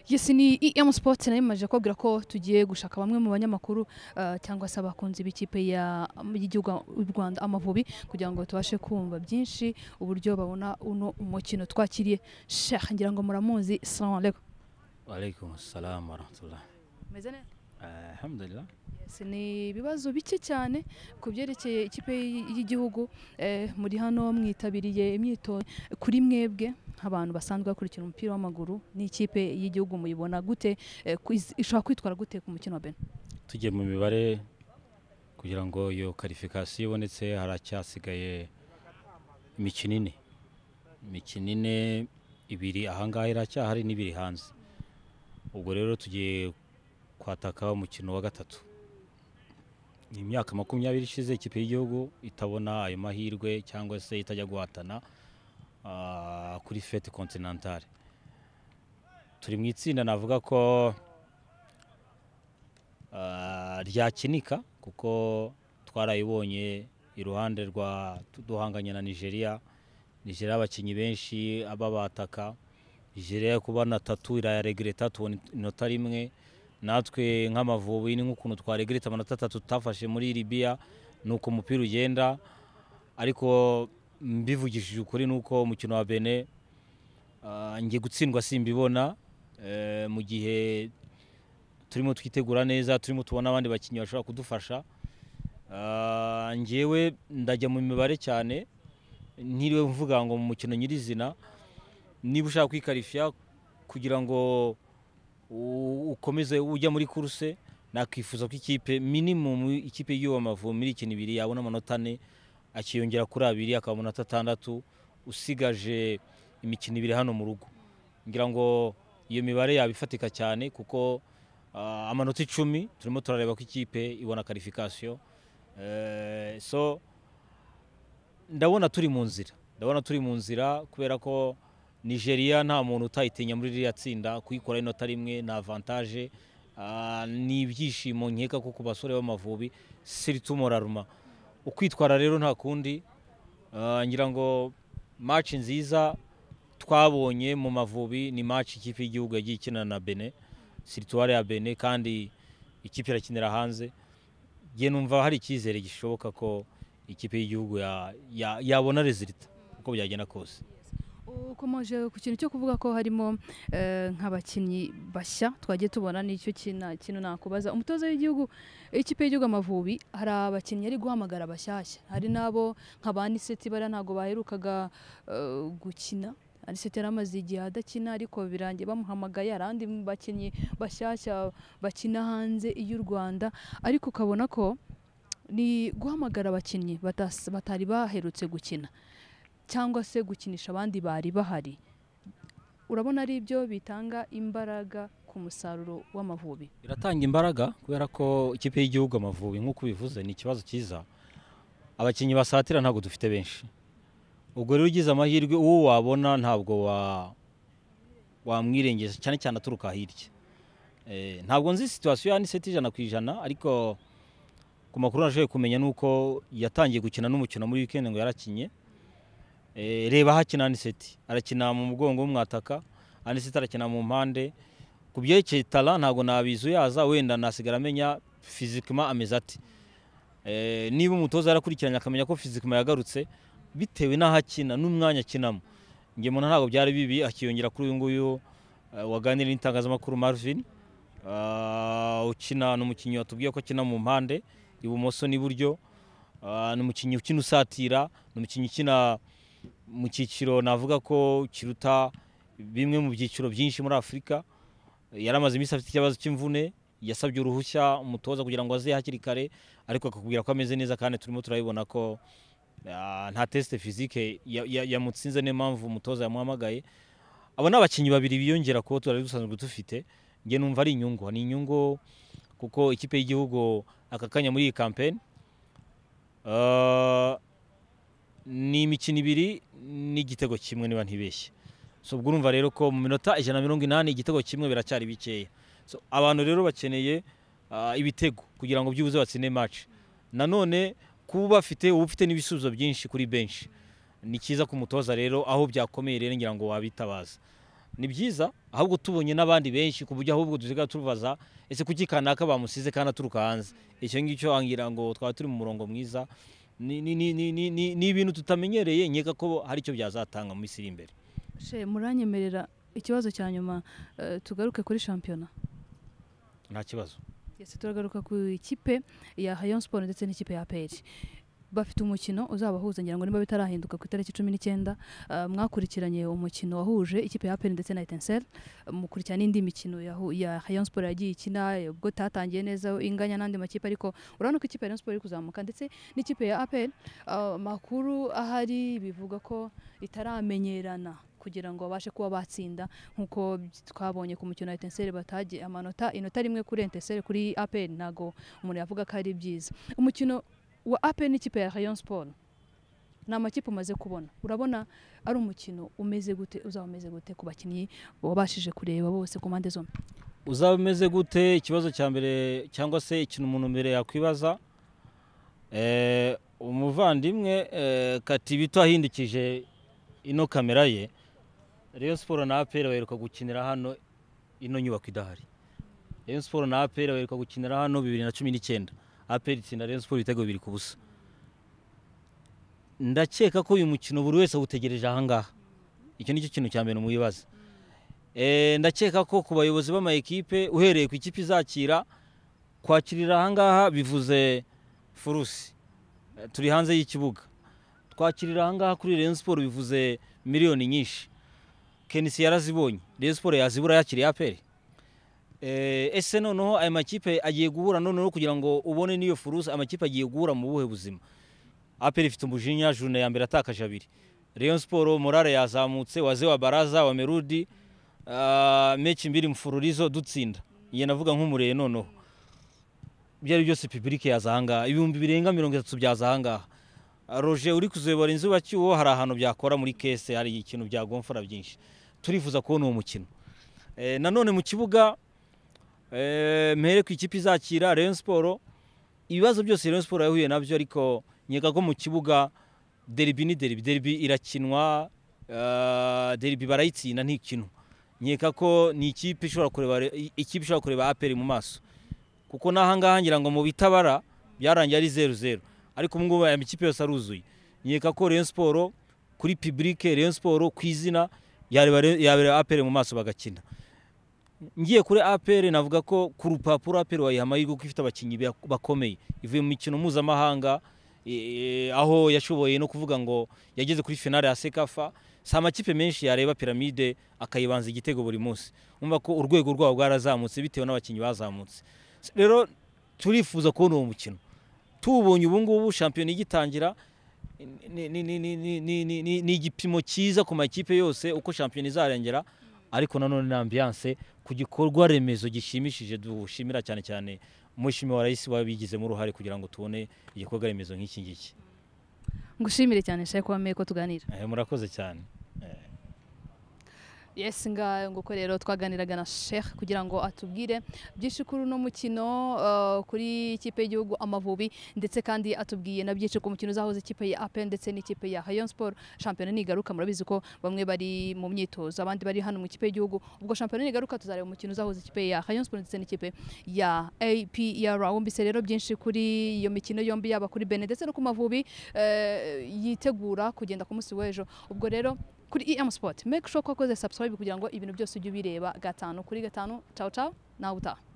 yesi ni EM Sports nayo imaje kubabwira ko tugiye gushaka bamwe mu banyamakuru ah, cyangwa se abakunzi b'ikipe ya- y'igihugu y'u Rwanda Amavubi kugira ngo tubashe kumva byinshi uburyo babona uno umukino twakiriye Sheikh ngira ngo muramuzi salamu alaykum Walaikum salam wa rahmatullah. Meze neza? Alhamdulillah. Yes, ni ibibazo bike cyane ku byerekeye ikipe y- y'igihugu eh, muri hano mwitabiriye imyitozo kuri mwebwe nk'abantu basanzwe bakurikira umupira w'amaguru n'ikipe y'igihugu muyibona gute eh, ku- iz- ishobora kwitwara gute ku mukino wa Benin Tugiye mu mibare kugira ngo iyo karifikasiyo ibonetse haracyasigaye imikino ine. Imikino ine ibiri ahangaha iracyahari n'ibiri hanze. Ubwo rero tugiye kwataka umukino wa gatatu. Ni imyaka makumyabiri ishize ikipe y'igihugu itabona ayo mahirwe cyangwa se itajya guhatana ah, kuri fete kontinantale. Turi mu itsinda navuga ko ah, ryakinika kuko twarayibonye iruhande rwa duhanganye na nigeria nigeria abakinnyi benshi ababataka nigeria kuba na tatu irayaregreta tubona inota rimwe natwe nk'amavubi ni nk'ukuntu twaregreta amanota atatu tutafashe muri libiya ni uko umupira ugenda ariko mbivugishije ukuri ni uko umukino wa bene ah, ngiye gutsindwa simbibona eh, mu gihe turimo twitegura neza turimo tubona abandi bakinnyi bashobora kudufasha Ah, njyewe ndajya mu mibare cyane ntiriwe mvuga ngo mu mukino nyirizina niba ushaka kwikarifiya kugira ngo u- ukomeze ujya muri kuruse nakwifuza ko ikipe minimum ikipe y'igihugu amavubi muri ikina ibiri yabona amanota ane akiyongera kuri abiri akaba amanota atandatu usigaje imikino ibiri hano mu rugo ngira ngo iyo mibare yaba ifatika cyane kuko Ah, amanota icumi turimo turareba ko ikipe ibona karifikasiyo Eh, so ndabona turi mu nzira ndabona turi mu nzira kubera ko nigeria nta muntu utayitinya muri ririya tsinda kuyikora inota rimwe ni avantaje Ah, ni ibyishimo nkeka ko ku basore b'amavubi siritumoraruma ukwitwara rero nta kundi Ah, ngira ngo match nziza twabonye mu mavubi ni match ikipe y'igihugu yagiye ikina na bene situwari ya bene kandi ikipe irakinira hanze nge numva hari icyizere gishoboka ko ikipe y'igihugu ya- ya- yabona rezilita uko byagenda kose ukomeje ku kintu cyo kuvuga ko harimo eh, nk'abakinnyi bashya twagiye tubona nicyo kina- kintu nakubaza umutoza w'igihugu ikipe y'igihugu amavubi hari abakinnyi ari guhamagara bashyashya hari n'abo nka ba niseti bariya ntabwo baherukaga eh, gukina aniseti yari amaze igihe adakina ariko birangiye bamuhamagaye hari abandi bakinnyi bashyashya bakina hanze y'u rwanda ariko ukabona ko ni guhamagara abakinnyi batas- batari baherutse gukina cyangwa se gukinisha abandi bari bahari urabona ari byo bitanga imbaraga ku musaruro w'amavubi biratanga imbaraga kubera ko ikipe y'igihugu amavubi nk'uko ubivuze ni ikibazo cyiza abakinnyi basatira ntabwo dufite benshi ubwo rero ugize amahirwe uwo wabona ntabwo wa- wamwirengeje cyane cyane aturuka hirya Eh, ntabwo nzi situwasiyo ya aniseti ijana ku ijana ariko ku makuru nashoboye kumenya ni uko yatangiye gukina n'umukino muri wikendi ngo yarakinye Eh, reba hakina aniseti arakina mu mugongo w'umwataka aniseti arakina mu mpande ku byerekeye tara ntabwo nabizuyaza wenda nasigara amenya fizikima ameze ati Eh, niba umutoza yarakurikiranye akamenya ko fizikima yagarutse bitewe n'aho akina n'umwanya akinamo njye mbona ntabwo byari bibi akiyongera kuri uyu nguyu eh, waganiriye n'itangazamakuru marvin Ah, ukina ni umukinnyi watubwiye ko akina mu mpande ibumoso n'iburyo Ah, ni umukinnyi ukina usatira ni umukinnyi ukina mu cyiciro navuga ko kiruta bimwe mu byiciro byinshi muri afurika yaramaze iminsi afite ikibazo cy'imvune yasabye uruhushya umutoza kugira ngo aze hakiri kare ariko akakubwira ko ameze neza kandi turimo turabibona ko ah, nta tesite fizike ya- ya- yamutsinze niyo mpamvu umutoza yamuhamagaye abo ni abakinnyi babiri biyongera kubo tutari dusanzwe dufite nge numva ari inyungu ni inyungu kuko ikipe y'igihugu aka kanya muri iyi kampeni ah, ni imikino ibiri n'igitego kimwe niba ntibeshye so ubwo urumva rero ko mu minota ijana na mirongo inani igitego kimwe biracyari bikeya so abantu rero bakeneye ah, ibitego kugira ngo byibuze batsinde match nanone kuba bafite uba ufite n'ibisubizo byinshi kuri benshi ni cyiza ku mutoza rero aho byakomeye rero ngira ngo wabitabaza ni byiza ahubwo tubonye n'abandi benshi ku buryo ahubwo dusigaye tubaza ese kuki kanaka bamusize kandi aturuka hanze icyo ngicyo wangira ngo twaba turi mu murongo mwiza ni- ni- ni- ni- ni ni- ni ibintu tutamenyereye nkeka ko hari icyo byazatanga mu minsi iri imbere she muranyemerera ikibazo cya nyuma eh, tugaruke kuri shampiyona nta kibazo Yes, turagaruka ku ikipe ya Rayon Sport ndetse n'ikipe ya APR bafite umukino uzabahuza ngira ngo niba bitarahinduka ku itariki cumi n'icyenda eh, mwakurikiranye umukino wahuje ikipe ya APR ndetse na Etincelle eh, mukurikirana n'indi mikino yahu- ya Rayon Sport yagiye ikina eh, ubwo tatangiye neza inganya n'andi makipe ariko urabona ko ikipe ya Rayon Sport iri kuzamuka ndetse n'ikipe ya APR eh, makuru ahari bivuga ko itaramenyerana kugira ngo babashe kuba batsinda nk'uko twabonye ku mukino wa etenseri batagiye amanota inota rimwe kuri etenseri kuri apel ntago umuntu yavuga ko ari byiza umukino wa apel n'ikipe ya rayon sport ni amakipe umaze kubona urabona ari umukino umeze gute uzaba umeze gute ku bakinnyi wabashije kureba bose ku mpande zombi uzaba umeze gute ikibazo cya mbere cyangwa se ikintu umuntu mbere yakwibaza Eh, umuvandimwe eh, kati bito ahindukije ino kamera ye Rayon siporo na aperi baheruka gukinira hano ino nyubako idahari Rayon siporo na aperi baheruka gukinira hano bibiri na cumi n'icyenda aperi itsinda Rayon siporo ibitego bibiri ku busa ndakeka ko uyu mukino buri wese awutegereje ahangaha icyo nicyo kintu cya mbere mwibaza Eh, ndakeka ko ku bayobozi b'amayikipe uhereye ku ikipe izakira kwakirira ahangaha bivuze furusi Eh, turi hanze y'ikibuga twakirira ahangaha kuri Rayon Sport bivuze miliyoni nyinshi Kenisi yarazibonye Rayon Sport yazibura yakiriye APR Eh, ese noneho aya makipe agiye guhura noneho kugira ngo ubone n'iyo furusi amakipe agiye guhura mu buhe buzima APR ifite umujinya june ya mbere atakaje abiri Rayon Sport morale yazamutse waze wa Baraza wa Merudi ah, mechi mbiri mfururizo dutsinda iye navuga nk'umureye noneho ibyo ari byose pibulike yaza ahangaha ibihumbi birenga mirongo itatu byaza ahangaha roje uri kuzobora inzu bacyuho hari ahantu byakora muri kese hari ikintu byagomfora byinshi turifuza kubona uwo mukino Eh, nanone mu kibuga eh, mpere ku ikipe izakira Rayon Sport ibibazo byose Rayon Sport yahuye nabyo ariko nkeka ko mu kibuga derby ni derby derby irakinwa ah, derby barayitsinda ntikinwa nkeka ko ni ikipe ishobora kureba ikipe ishobora kureba APR mu maso kuko n'ahangaha ngira ngo mu bitabara byarangiye ari zeru zeru ariko ubu ngubu aya makipe yose aruzuye nkeka ko Rayon Sport kuri publike Rayon Sport ku izina yareba Rayon- yareba APR mu maso bagakina ngiye kuri APR navuga ko ku rupapuro APR wayiha amahirwe kuko ifite abakinnyi bak- bakomeye ivuye mu mikino mpuzamahanga e, e, aho yashoboye no kuvuga ngo yageze kuri finale ya Sekafa si amakipe menshi yareba piramide akayibanza igitego buri munsi umva ko urwego rwabo bwarazamutse bitewe n'abakinnyi bazamutse rero turifuza kubona uwo mukino tuwubonye ubu ngubu shampiyona igitangira ni- ni- ni- ni- ni- ni- ni- ni- ni igipimo cyiza ku makipe yose uko shampiyona izarengera ariko nanone ni ambiyanse ku gikorwa remezo gishimishije dushimira cyane cyane umushimi wa rais wabigizemo uruhare kugira ngo tubone igikorwa remezo nk'iki ngiki ngushimire cyane shaye kuba meye ko tuganira Eh, murakoze cyane yes ngayo nguko rero twaganiraga na sheikh kugira ngo atubwire byinshi kuri uno mukino uh, kuri ikipe y'igihugu amavubi ndetse kandi atubwiye na byinshi ku mukino uzahuza ikipe ya apen ndetse n'ikipe ya rayon sport shampiyona nigaruka murabizi ko bamwe bari mu myitozo abandi bari hano mu ikipe y'igihugu ubwo shampiyona nigaruka tuzareba umukino uzahuza ikipe ya rayon sport ndetse n'ikipe ya apr wumvise rero byinshi kuri iyo mikino yombi yaba kuri bene ndetse no ku mavubi eh, yitegura kugenda ku munsi w'ejo ubwo rero kuri EM Sport. Make sure ko wakoze subscribe kugira ngo ibintu byose ujye ubireba gatanu kuri gatanu. Ciao ciao, nawe utaha.